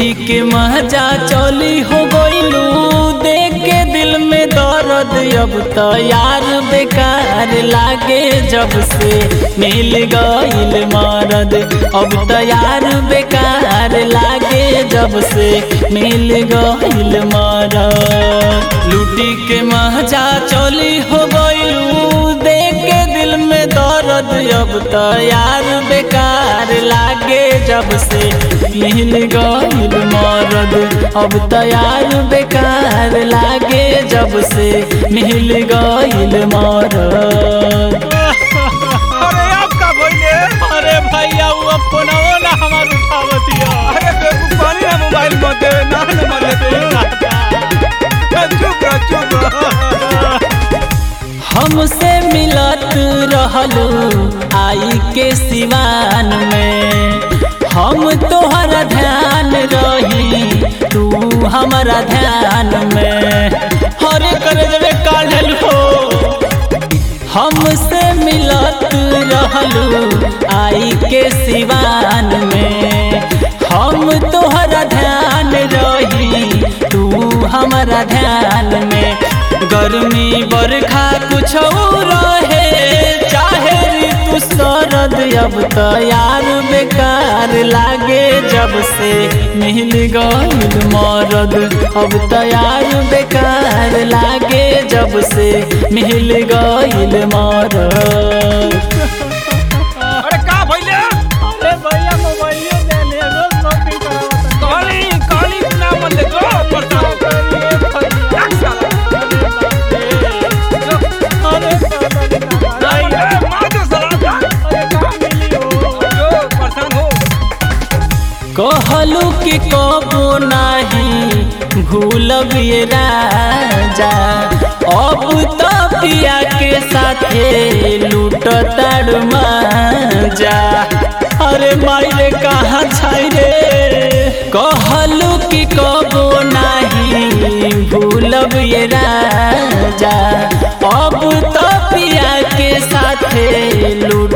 लूटी के मजा चली हो गईलू देख के दिल में दर्द अब तो यार बेकार लागे जब से मिल गईल मरद अब तो यार बेकार लागे जब से मिल गईल मरद लूटी के मजा चली हो गईलू देख के दिल में दर्द अब तो यार बेकार लागे जब से मिल गईल मरद अब तो यार बेकार लागे जब से मिल गईल मरद अरे आप का भइले अरे भैया वो फोनवो ना हमार उठावतिया अरे बेवकूफ पानी ना मोबाइल मत देवे ना नंबर लेते चुप रह चुप रह हमसे मिलत रहलू आई के सिवान में हम तोहरा ध्यान रही तू हमारा ध्यान में हरे करे जबे काढ़ल हो हमसे मिलत रहलू आई के सिवान में हम तोहरा ध्यान रही तू हमारा ध्यान में गर्मी बरखा कुछ रहे चाहे ऋतु शरद अब तो यार बेकार लागे जब से मिल गईल मरद अब तो यार बेकार लागे जब से मिल गईल मरद अरे का भइले अरे भैया मोबाइलियो दे ले रोज शॉपिंग करावत काली काली ना मन ले जो पड़ता अरे नहीं मार दो सलाम जो परेशान हो कहलू कि कबो नाही भूलब ये राजा अब तो पिया के साथे लूट जा अरे मायरे कहाँ छाई रे कहलू कि कबो नाही भूलब ये राजा अब तो पिया के साथे लूट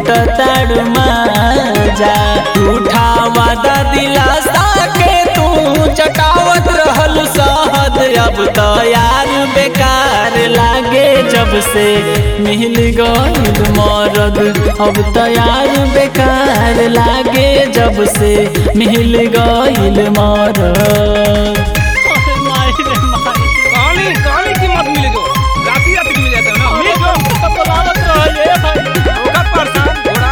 जा झूठा वादा दिलासा के तू चटावत रहल सहद अब तो यार बेकार लागे जब से मिल गईल मरद अब तो यार बेकार लागे जब से मिल गईल मरद काली काली की मत मिले जो राती राती मिल जाता है ना मिल जो होगा परेशान थोड़ा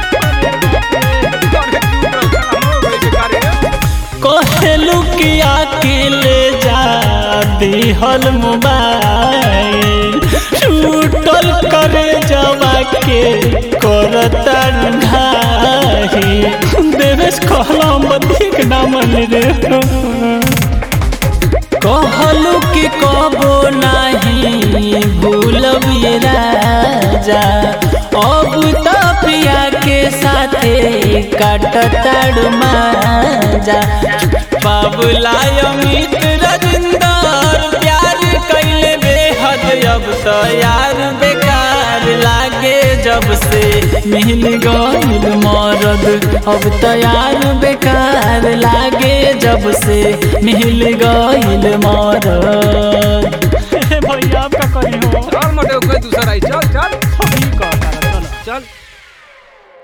अरे चुप रहो साला हम लोग बेकार है कहलू कि अकेले जा दिहल मोबाइल छूटल करे जवा के करता ढाही देवेश कहला मधिक ना मन रे कहलू कि कबो नाही भूलब ये राजा अब तो पिया के साथे काटताड़ माजा बाबुला अमित रजिंदर प्यार कैले बेहद अब तो यार बेकार लागे जब से मिल गईल मरद अब तो यार बेकार लागे जब से मिल गईल मरद